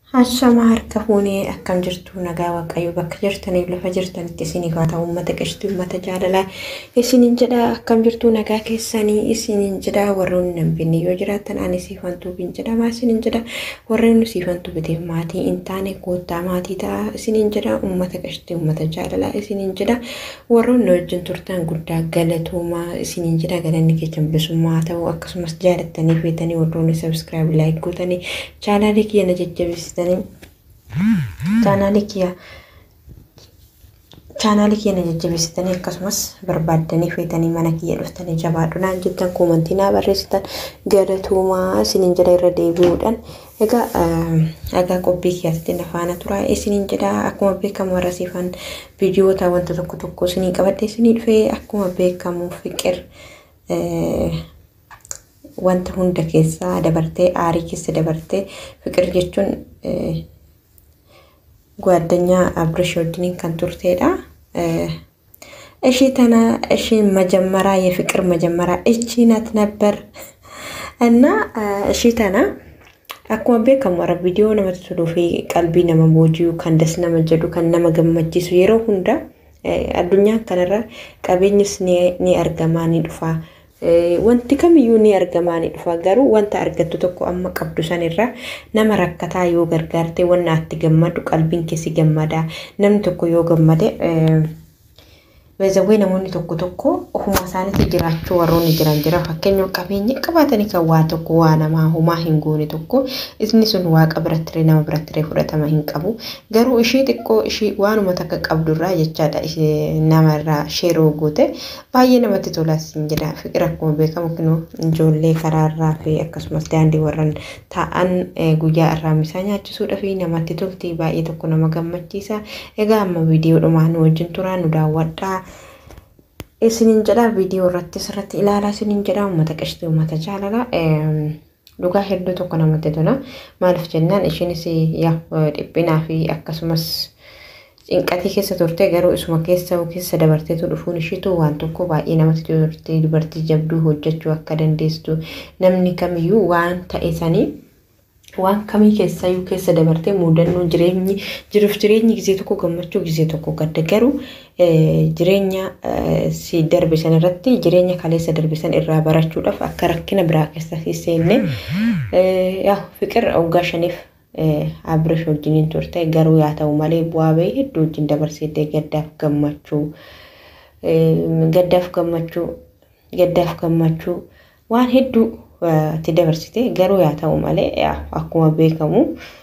Hashama harka fuunee akkam jirtu nagaa waaqayyo bakka jirtaniif lafa jirtanitti isinii haa ta'u uummata qishtii uummata jaalalaa isiniin jedha akkam jirtu nagaa keessanii isiniin jedha warroonni nan binne yoo jiraattan ani siifantuu bin jedha maa isiniin jedha warreen siifantuu biteef maatii hin taane koottaa maatii ta'a isiniin jedha uummata qishtii uummata jaalalaa isiniin jedha warroonni wajjin turtan guddaa galatoomaa isiniin jedha galanni keessan bilisummaa ta'u akkasumas jaalattanii feetanii warroonni sabiskiraayib laayik gootanii chaanaalii kiyya na jajjabeessitanii chaanaalii kiyya chaanaalii kiyya na jajjabeessitanii akkasumas barbaaddanii feetanii mana kiyya dhuftanii jabaadhunaan jettan koomantii naa barreessitan galatoomaa isiniin jedha irra deebi'uudhaan egaa dhagaa qophii kiyyaatti na faana tura isiniin jedha akkuma beekamu warra siifan viidiyoota wanta tokko tokko isinii qabadhe isinii dhufee akkuma beekamu fiqir wanta hunda keessaa dabartee aarii keessa dabartee fiqir jechuun ጓደኛ አብርሽ ወድኒን kan turteedha. Ishii tana ishiin መጀመሪያ የፍቅር መጀመሪያ እቺ ናት ነበር እና ishii tana akkuma beekamu warra viidiyoo namatti toluu fi qalbii nama booji'u kan das nama jedhu kan nama gammachiisu yeroo hunda addunyaan kanarra qabeenyis ni argamaa ni dhufa. wanti kamiyyuu ni argamaa ni dhufa garuu wanta argattu tokko amma qabdu sanirra nama rakkataa yoo gargaarte wanna atti gammadu qalbiin keessi gammada namni tokko yoo gammade Beezawwee namoonni tokko tokko ofuma isaaniitti jiraachuu warroonni jiran jira fakkeenyaaf qabeenya qabaatanii kan waa tokko waa namaa homaa hin goone tokko isni sun waaqa biratti nama biratti fudhatama hin qabu garuu ishii xiqqoo ishii waanuma takka qabdurraa jechaadha namarraa sheeroo goote baay'ee namatti tolas hin jedha fiqir akkuma beekamu kinu ijoollee karaarraa fi akkasumas daandii warran taa'an guyyaa irraamisaa nyaachisuudha fi namatti tolti baay'ee tokko nama gammachiisa egaa amma viidiyoo dhumaa nu wajjin turaa nu daawwadhaa. isiniin jedha viidiyoo irratti asirratti ilaalaa isiniin jedha uummata qishtii uummata jaalalaa dhugaa hedduu tokko namatti tola maaliif jennaan ishiinis dhiphinaa fi akkasumas cinqatii keessa turte garuu isuma keessa keessa dabarteetu dhufuun ishiitu waan tokko baay'ee namatti turte dubartii jabduu hojjechuu akka dandeessu namni kamiyyuu waan ta'e sanii waan kamii keessayyuu keessa dabartee muudannoo jireenyi jiruuf jireenyi gisee tokko gammachuu gisee tokko gadda garuu jireenya si darbisan irratti jireenya kaleessa darbisan irraa barachuudhaaf akka rakkina biraa keessa seenne yaa fiqir waggaa shaniif abirish wajjiniin turte garuu yaa ta'u malee bu'aa bahii hedduu wajjin dabarsitee gaddaaf gammachuu gaddaaf gammachuu gaddaaf gammachuu waan hedduu itti dabarsite garuu yaa ta'u malee akkuma beekamu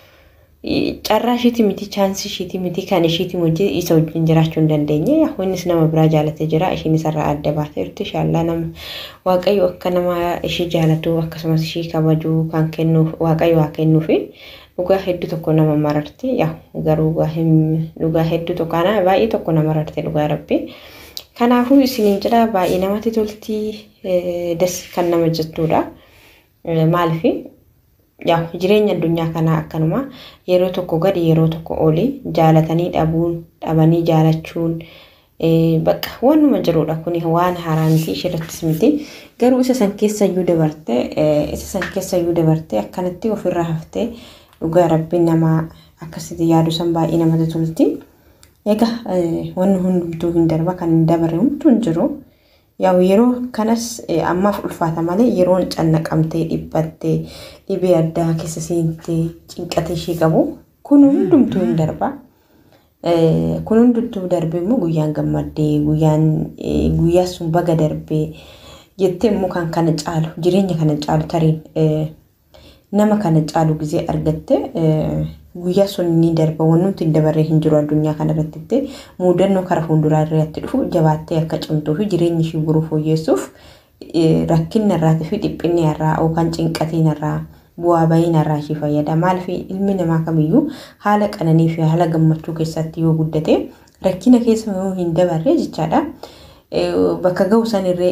carraa ishiiti miti chaansii ishiiti miti kan ishiiti hojii isa wajjin jiraachuu hin dandeenye innis nama biraa jaalatee jira ishiin isarraa adda baatee jirti shaallaa nama waaqayyo akka nama ishii jaalatu akkasumas ishii kabaju kan kennuuf waaqayyo waa kennuufi dhugaa hedduu tokko nama mararti garuu dhugaa hedduu tokko ana baay'ee tokko nama mararte dhugaa rabbi. Kanaafuu isiniin jedha baay'ee namatti tolti das kan nama jettudha. Maaliif yaa jireenya addunyaa kanaa akkanuma yeroo tokko gadi yeroo tokko oli jaalatanii dhabuun dhabanii jaalachuun bakka waanuma jirudha kun waan haaraa miti ishirrattis miti garuu isa san keessa iyyuu dabarte isa san keessa iyyuu dabarte akkanatti ofirraa haftee dhugaa rabbiin namaa akkasitti yaadu san baay'ee namatti tolti. Egaa wanni hundumtuu hin darba kan hin dabarre hunduu hin jiru. Yaa yeroo kanas ammaaf ulfaata malee yeroon cannaqamtee dhiphattee dhibee addaa keessa seentee cinqatee ishee qabu kun hundumtuu hin darba. Kun hundumtuu darbee immoo guyyaan gammaddee guyyaan guyyaa sun baga darbee jettee immoo kan kana caalu jireenya kana caalu tariin nama kana caalu gisee argatte guyyaa sun ni darba waan nuti hin dabarree hin jiru addunyaa kanarratti itti muudannoo kara fuulduraa irratti dhufu jabaattee akka cimtuu fi jireenya ishii boruu fooyyessuuf rakkinni irraatii fi dhiphinni irraa yookaan cinqatiin irraa bu'aa bahiin irraa ishii fayyada. Maaliif ilmi namaa kamiyyuu haala qananii fi haala gammachuu keessatti yoo guddate rakkina keessa yoo hin dabarre jechaadha. Bakka ga'u sanirree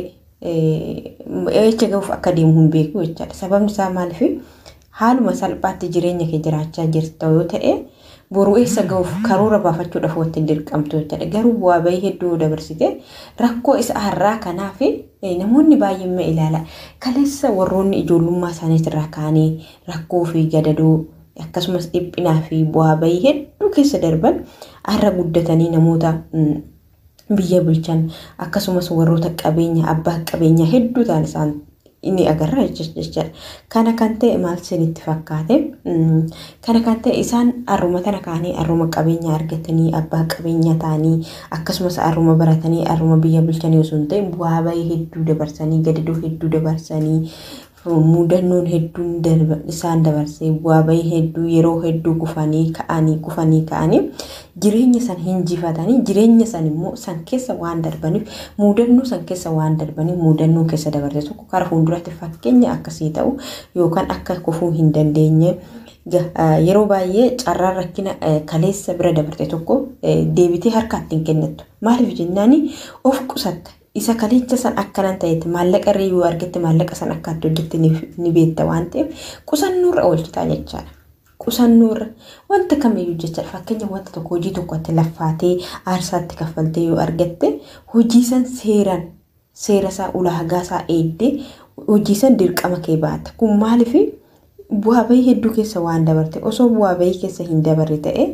eecha ga'uuf akka deemu hin beeku jechaadha. Sababni isaa maaliif haaluma salphaatti jireenya kee jiraachaa jirta yoo ta'e boruu eessa ga'uuf karoora baafachuudhaaf wanti hin dirqamtu jechuudha. Garuu bu'aa bahii hedduu dabarsite rakkoo isa har'aa kanaaf namoonni baay'een ilaala. Kaleessa warroonni ijoollummaa isaaniitirraa ka'anii rakkoo fi gadadoo akkasumas dhiphinaa fi bu'aa bahii hedduu keessa darban har'a guddatanii namoota biyya bulchan akkasumas warroota qabeenya abbaa qabeenyaa hedduu ta'an isaan inni agarra jechuudha. Kana kan ta'e maal isinitti fakkaate? Kana kan ta'e isaan har'uma tana kaanii har'uma qabeenya argatanii abbaa qabeenya ta'anii akkasumas har'uma baratanii har'uma biyya bulchanii osoo hin ta'in bu'aa bahii hedduu dabarsanii gadadoo hedduu dabarsanii mudannoon hedduun isaan dabarsee bu'aa bahii hedduu yeroo hedduu kufanii ka'anii kufanii ka'anii jireenya san hinjifatanii jireenya san immoo san keessa waan darbaniif mudannoo san keessa waan darbaniif mudannoo keessa dabarte tokko karaa fuulduratti fakkeenya akkasii ta'u yookaan akka kufuu hin dandeenye yeroo baay'ee carraan rakkina kaleessa bira dabarte tokko deebitee harkaatti hin kennattu maaliif jennaan of qusatta isa kaleessa san akkanan ta'etti maallaqa irra yoo argatte maallaqa san akka itti hojjette ni beekta waan ta'eef qusannoorra oolchitaa jechaadha. Qusannoorra wanta kamiyyuu jecha fakkeenya wanta tokko hojii tokko itti laffaatee aarsaatti kaffaltee yoo argatte hojii san seeraan seera isaa ulaagaa isaa eeddee hojii san dirqama kee baata. Kun maaliif bu'aa bahii hedduu keessa waan dabarte osoo bu'aa bahii keessa hin dabarre ta'e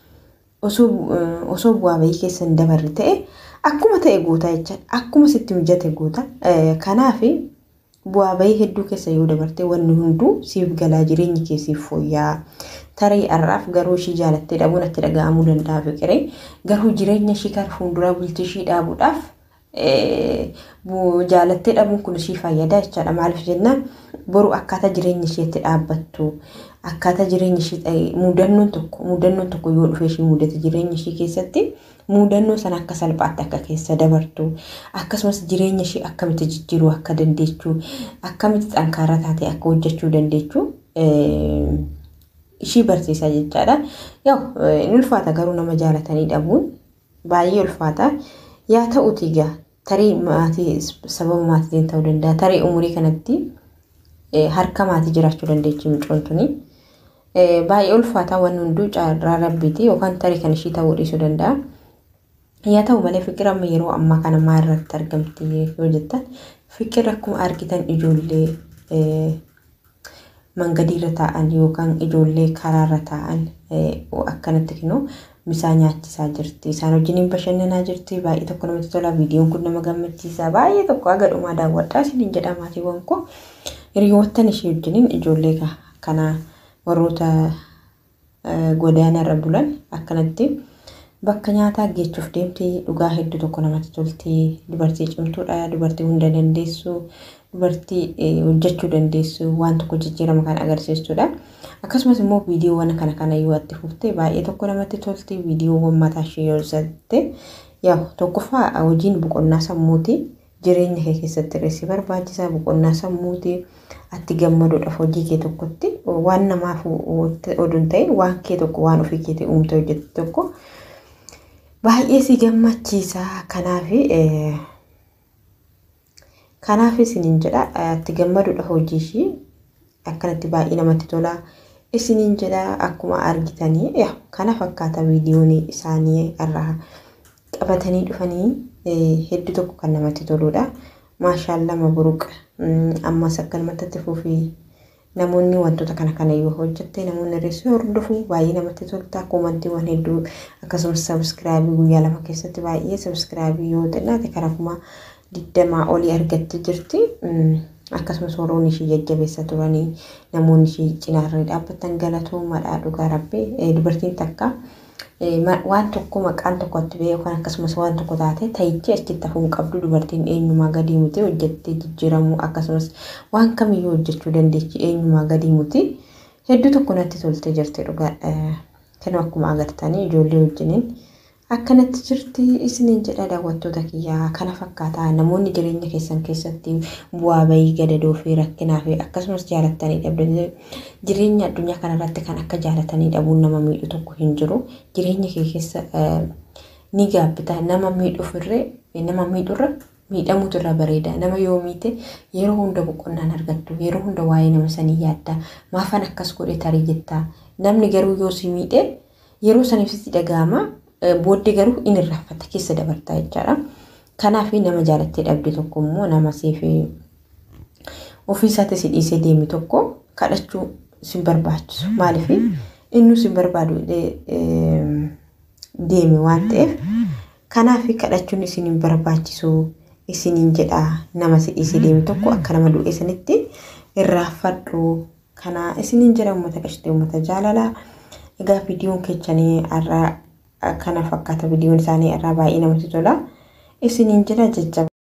osoo bu'aa bahii keessa hin dabarre ta'e akkuma ta'e goota jecha akkuma sitti mijate goota kanaaf bu'aa bahii hedduu keessa yoo dabarte wanni hunduu siif galaa jireenyi keessiif fooyya'aa tarii har'aaf garuu ishii jaalattee dhabuun itti dhaga'amuu danda'a fiqiree garuu jireenya ishii kan fuulduraa bultii ishii dhaabuudhaaf jaalattee dhabuun kun ishii fayyada jechaadha maaliif jennaan boru akkaataa jireenya isheetti dhaabbattu akkaataa jireenya ishee mudannoon tokko mudannoon tokko yoo dhufe ishii mudate jireenya ishee keessatti mudannoo sana akka salphaatti akka keessa dabartu akkasumas jireenya ishee akkamitti jijjiiruu akka dandeechuu akkamitti xankaaraa taatee akka hojjechuu dandeechuu ishii barsiisa jechaadha. Yoo in ulfaata garuu nama jaalatanii dhabuun baay'ee ulfaata. Yaa ta'uti egaa tarii maatii sababa maatiitiin ta'uu danda'a. Tarii umurii kanatti harka maatii jiraachuu dandeechi mucoon tuni. Baay'ee ulfaataa waan hunduu carraa rabbiiti yookaan tarii kan ishii ta'uu dhiisuu danda'a. Yaa ta'u malee fikira amma yeroo ammaa kana maal irratti argamti yoo jettan fikira akkuma argitan ijoollee mangadiirra taa'an yookaan ijoollee karaarra taa'an akkanatti kinoo misaa nyaachisaa jirti. Isaan wajjiniin bashannanaa jirti. Baay'ee tokko namatti tola. Viidiyoon kun nama gammachiisa. Baay'ee tokko haga dhumaa daawwadhaa isiniin jedha maatiiwwan koo. Hiriyoottan ishee wajjiniin ijoollee kana warroota godaanarra bulan akkanatti bakka nyaataa geechuuf deemti. Dhugaa hedduu tokko namatti tolti. Dubartii cimtuudha. Dubartii hunda dandeessu. Dubartii hojjechuu dandeessu. Waan tokko jijjiirama kan agarsiistudha. akkasumas immoo viidiyoowwan kana kana yoo itti fuftee baay'ee tokko namatti tolti viidiyoowwan mataa ishee yoo ibsatte yaa tokkoffaa hojiin boqonnaa sammuuti jireenya kee keessatti reessi barbaachisaa boqonnaa sammuuti atti gammaduudhaaf hojii kee tokkotti waan namaaf oduun ta'e waan kee tokko waan ofii keetii uumte hojjette tokko baay'ee si gammachiisa kanaaf kanaaf isiniin jedha atti gammaduudhaaf hojii ishii akkanatti baay'ee namatti tola. isiniin jedha akkuma argitanii kana fakkaata viidiyoon isaanii irraa qabatanii dhufanii hedduu tokko kan namatti toludha. Maashaallah mabruuq ammas akkanumatti fufii namoonni wantoota kana kana yoo hojjette namoonni reessuu hordofu baay'ee namatti tolta koomantiiwwan hedduu akkasumas sabiskiraabii guyyaa lama keessatti baay'ee sabiskiraabii yoo xinnaate karaa kuma digdamaa olii argattee jirti. akkasumas warroonni ishee jajjabeessa turanii namoonni ishee cinaarra dhaabbatan galatoomaadha dhugaa rabbee dubartiin takka waan tokko maqaan tokkotti ba'e yookaan akkasumas waan tokko taate ta'ichi achitti hafuun qabdu dubartiin eenyumaa gadii muti hojjettee jijjiiramuu akkasumas waan kamiyyuu hojjechuu dandeechi eenyumaa gadii muti hedduu tokko natti toltee jirti dhugaa kan akkuma agartanii ijoollee wajjiniin akkanatti jirti isiniin jedha daawwattoota kiyyaa kana fakkaataa namoonni jireenya keessan keessatti bu'aa bahii gadadoo fi rakkinaa fi akkasumas jaalattanii dhabdanii jireenya addunyaa kanarratti kan akka jaalatanii dhabuun nama miidhu tokko hin jiru jireenya kee keessa ni gaabbita nama miidhuufirree nama miidhurra miidhamuutu irra bareeda nama yoo miite yeroo hunda boqonnaan argattu yeroo hunda waa'ee nama sanii yaadda maafan akkas godhe tarii jettaa namni garuu yoo si miidhe yeroo saniif sitti dhaga'ama booddee garuu inni irraanfata keessa dabartaa jechaadha. Kanaaf nama jaalattee dhabde tokko immoo nama siif ofii isaatti si dhiisee deemi tokko kadhachuu sin barbaachisu maaliif inni sin barbaadu deeme waan ta'eef kanaaf kadhachuun isin hin barbaachisu isiniin jedha nama si'isi deeme tokko akka nama du'e sanitti irraanfadhu kana isiniin jedha uummata qashitee uummata jaalalaa egaa viidiyoon keessanii irraa kana fakkaata viidiyoon isaanii irraa baay'ee namatti tola isiniin jedha jajjaba.